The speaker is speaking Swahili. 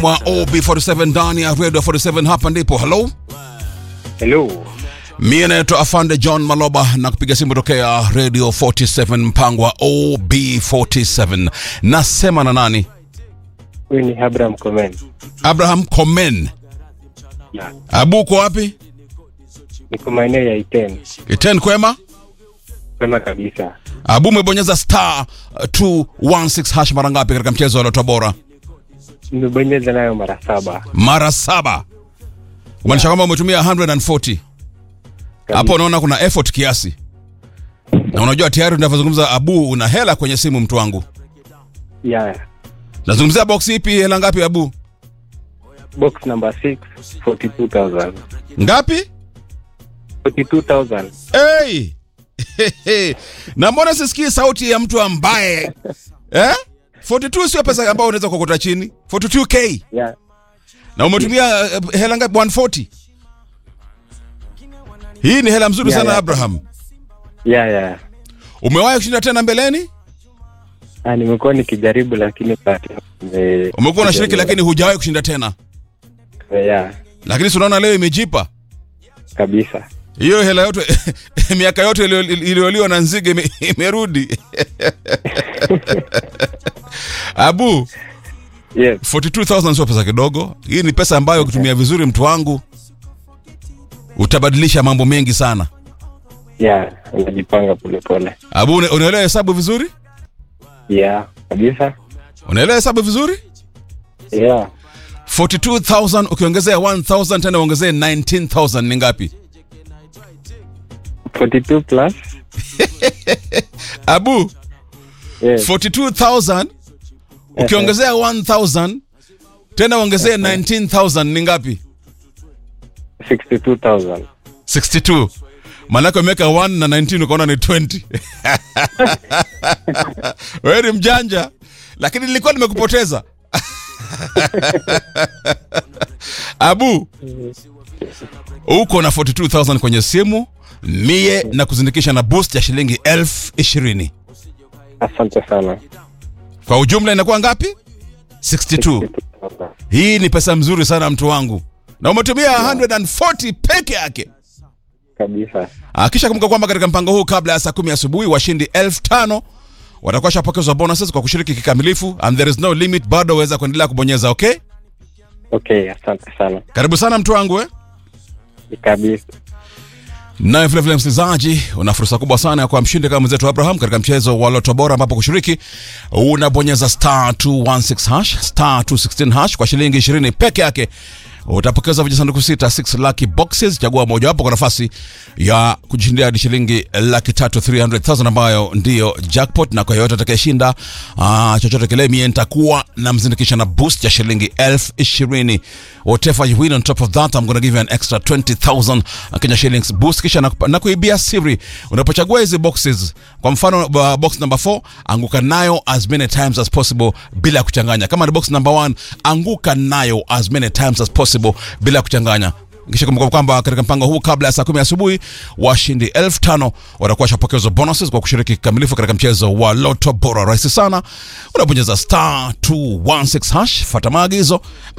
mwa OB47 ndani ya Radio 47 hapa ndipo. Hello, Hello. mie naitwa Afande John Maloba na kupiga simu tokea Radio 47 mpango wa OB47. Nasema na nani? Huyu ni Abraham Komen. Abraham Komen. Ya. Abu, uko wapi? Niko maeneo ya Iten. Iten kwema? Kwema kabisa. Abu, umebonyeza star uh, 216 hash mara ngapi katika mchezo wa Loto Bora? Nimebonyeza nayo mara saba. Mara saba. Kumaanisha kwamba umetumia 140. Hapo Kabisa. unaona kuna effort kiasi, na unajua tayari tunavyozungumza, Abu, una hela kwenye simu, mtu wangu. Ya. Nazungumzia box ipi? Hela ngapi Abu? Box number 6 42,000. Ngapi? 42,000. Hey! na mbona sisikii sauti ya mtu ambaye eh? 42 sio pesa ambayo unaweza kuokota chini. 42k Ya. na umetumia eh, hela ngapi? 140. Hii ni hela mzuri Yeah, sana yeah. Abraham. Ya ya. Umewahi kushinda tena mbeleni? Ah, nimekuwa nikijaribu lakini bahati nime- Umekuwa unashiriki lakini hujawahi kushinda tena, ya lakini si unaona leo imejipa kabisa. hiyo hela yote miaka yote iliyo- iliyoliwa na nzige ime- imerudi. Abu, Yes. 42000 sio pesa kidogo. Hii ni pesa ambayo ukitumia vizuri, mtu wangu, utabadilisha mambo mengi sana. Ya, unajipanga polepole. Abu, una- unaelewa hesabu vizuri? Ya, kabisa. Unaelewa hesabu vizuri? Ya. 42000 ukiongezea 1000 tena uongezee 19000 ni ngapi? 42 plus. Abu, Yes. 42000 ukiongezea 1000 tena uongezee 19000 ni ngapi? 62,000. 62 maanake umeweka 1 na 19 ukaona ni 20 wewe ni mjanja lakini nilikuwa nimekupoteza abu uko na 42000 kwenye simu mie na kuzindikisha na boost ya shilingi elfu ishirini Asante sana. kwa ujumla inakuwa ngapi 62 62,000. hii ni pesa mzuri sana mtu wangu na umetumia 140 peke yake Kabisa. Ah, kisha kumbuka kwamba katika mpango huu kabla ya saa kumi asubuhi washindi elfu tano watakuwa shapokezwa bonuses kwa kushiriki kikamilifu and there is no limit bado waweza kuendelea kubonyeza okay Okay, asante sana. karibu sana mtu wangu eh? Kabisa. naye vilevile msikilizaji una fursa kubwa sana ya kuwa mshindi kama mwenzetu abraham katika mchezo wa loto bora ambapo kushiriki unabonyeza star 216 hash star 216 hash kwa shilingi 20 peke yake utapokeza vijisanduku sita 6 lucky boxes chagua mojawapo kwa nafasi ya kujishindia hadi shilingi laki tatu 300000 ambayo ndiyo jackpot na kwa yoyote atakayeshinda ah, chochote kile mie nitakuwa na mzindikisha na boost ya shilingi elfu ishirini whatever you win on top of that I'm gonna give you an extra 20000 Kenya shillings boost kisha nakupa- na kuibia siri unapochagua hizi boxes kwa mfano uh, box number 4 anguka nayo as many times as possible bila kuchanganya kama ni box number 1 anguka nayo as many times as possible bila kuchanganya kisha kumbuka kwamba katika mpango huu kabla ya saa kumi asubuhi washindi elfu tano watakuwa shapokezwa bonuses kwa kushiriki kikamilifu katika mchezo wa loto bora rahisi sana unabonyeza star 216 hash fata maagizo